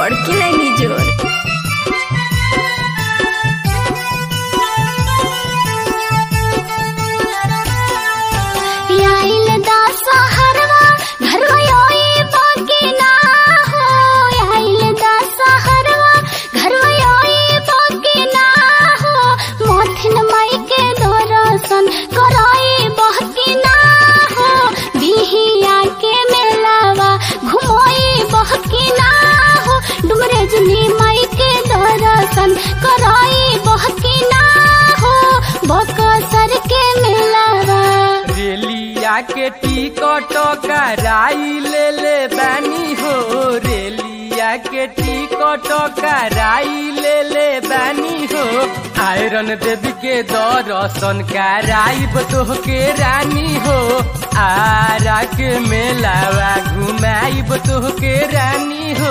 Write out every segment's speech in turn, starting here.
बड़की लाइनी जोर आइल दशहरवा घरवा योई बाकी ना हो आइल दशहरवा घरवा योई बाकी ना हो मोथिन माई के दर्शन कराई बाकी ना हो बिहिया के मेलावा घुमोई बाकी ना हो डुमरेजनी माई के दर्शन कराई बाकी ना हो बकसर के मेलावा रेलिया के टिकट कराई ले ले बानी हो रेलिया के टिकट कराई ले ले बानी हो आयरन देवी के दर्शन कराइब तोहके रानी हो आरा के मेलावा घुमाइब तोहके रानी हो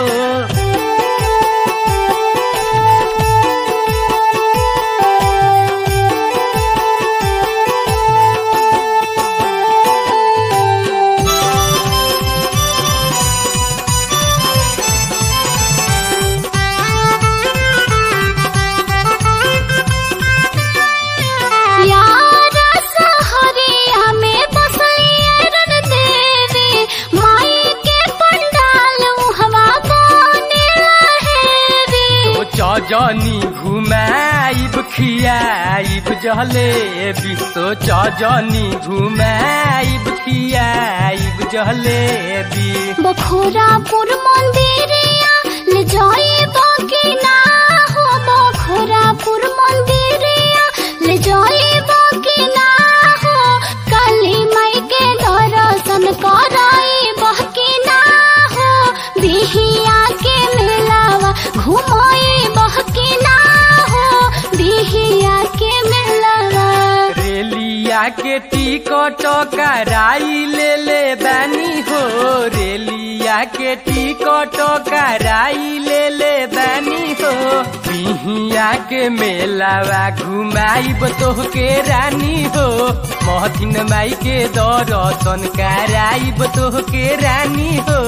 यार सहरिया में बसलिए रन देवी माई के पंडाल हवा बने लहेरी तो चजनी घुमाइब खियाइब जलेबी तो चजनी घुमाइब खियाइब जलेबी बखोरापुर मंदिरिया ले जाई बाकी ना हो बखोरापुर मंदिरिया ले जाई बाकी ना हो काली माई के दर्शन कराई बाकी ना हो बिहिया के मेलावा घुमाई बाकी ना हो बिहिया के मेलावा रेलिया के टिकट कराई ले ले बानी हो रेलिया के टिकट कराई ले ले बानी हो बिहिया के मेलावा घुमाइब तोहके रानी हो महथिन माई के दर्शन कराइब तोहके रानी हो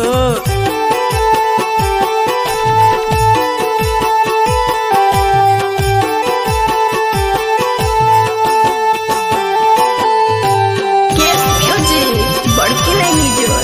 केस म्यूजिक बड़की लाइनी जोर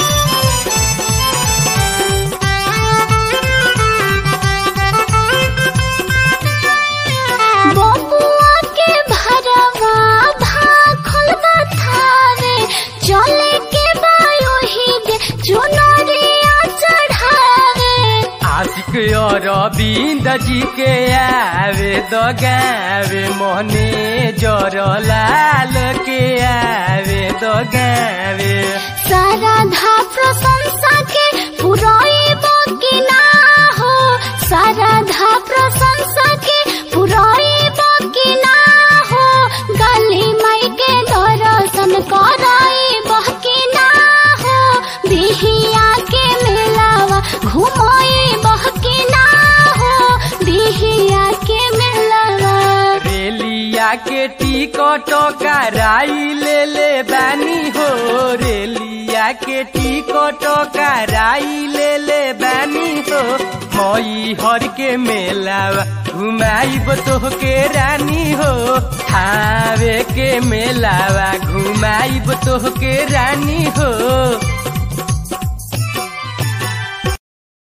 बबुआ के भरवा भाखल बथावे चले के बायो ही दे चुनरिया चढ़ावे आशिक अरविंद जी के आवे दगावे मोहने जर लाल के आवे दगावे सारा धा प्रशंसा के पुराई बाकी ना हो सारा धा प्रशंसा के पुराई बाकी ना हो गली माई के दर्शन कराई बाकी ना हो बिहिया के मेलावा घुमाई बाकी ना हो बिहिया के मेलावा रेलिया के टिकट कराई ले ले बानी हो रेलिया के टिकट कराई ले ले बानी हो मई हर के मेलावा घुमाइब तोहके रानी हो थावे के मेलावा घुमाइब तोहके रानी हो